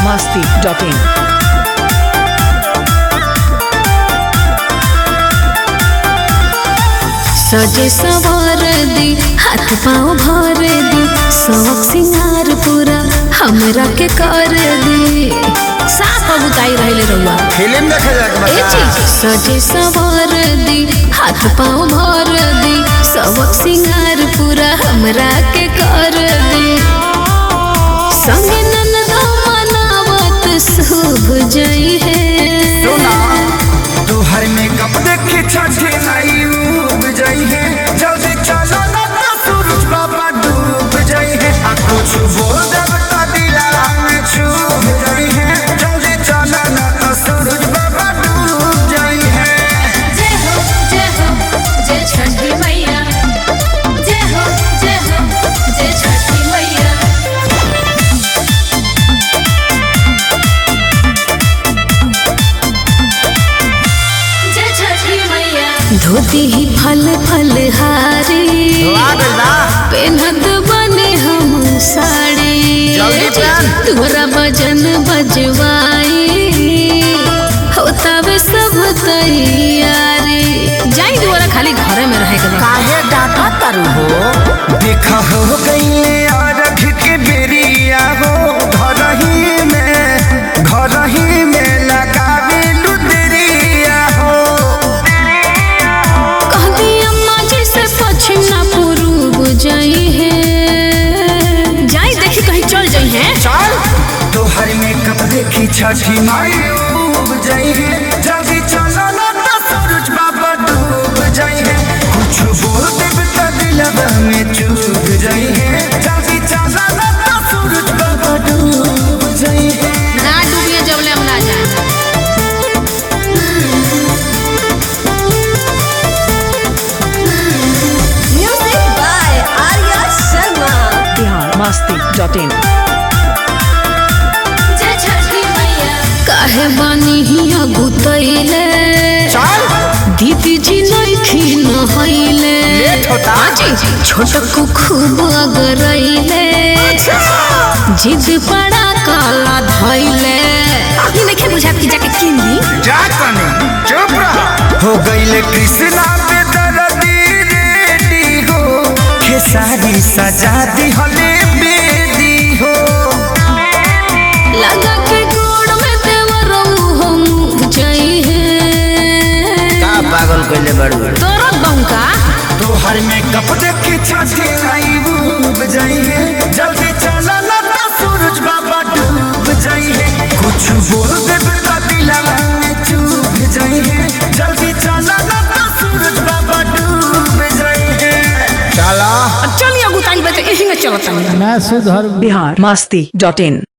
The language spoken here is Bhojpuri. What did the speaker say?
masti.in. सजे सवार दी हाथ पाँव भर दी शौक सिंगार पूरा हमरा के कर दी साफ बुताई रहले रहुआ फिल्म देखे जाके ए चीज सजे सवार दी हाथ पाँव भर दी शौक सिंगार पूरा हमरा के कर दी संगे ननदा मनावत शुभ जई है सुना तोहर मेकअप देखे छठे नाई उब जाई है जल्दी चलो ना तो सूरज बाबा डूब जाई है आ कुछ बोल देब तो दिला में छूब जाई है जल्दी चलो ना तो सूरज बाबा डूब जाई है जय हो जय हो जय छठी मैया जय हो जय हो जय छठी मैया जय छठी मैया धोती ही फल फल हारी पेनत बने हम साड़ी जल्दी पहन। तोरा भजन बजवाई होतावे सब तैयारी जाई दुआरा खाली घरे में रहे के बा। काहे डाटा तारू हो देखा हो गई अरघ के बेरिया हो घर ही में घर ही में लगावे लुदरिया हो कहती अम्मा जी से पश्चिम ना पूर्व जाई है जाई देखी कहीं चल जाई है चल तोहर मेकअप देखी छठी माई उब जाई है जल्दी चलो ना तो सूरज बाबा डूब जाई है कुछ बोल देब तो दिलवा में चूब जाई है जल्दी चलो ना तो सूरज बाबा डूब जाई है ना डूबिए जबले हम ना जाए Music by Arya Sharma. Bihar masti.in. जय छठी मैया काहे बानी हिया गुतैले चल दीदी जी नइखी नहैले लेट होता। आजी छोटकू खूब अगरैले जिद पड़ा काला धैले ई नइखे बुझात कि जाके किन दी जा तनी चुप रह हो गईले कृष्णा पे दर्दी रेडी हो खेसारी सजा दी हले बेदी हो लगा के गोड़ में देवरऊ हम जई है का पागल कइले बड़ू तोरा बंका तोहर में कप देखे छाती आई डूब जाई है जल्दी चला ना तो सूरज बाबा डूब जाई है कुछ बोल दे तो दिलवा में चूब जाई है जल्दी चला ना तो सूरज बाबा डूब जाई है चला चलिए गुताई बते एही में चलत Bihar masti.in.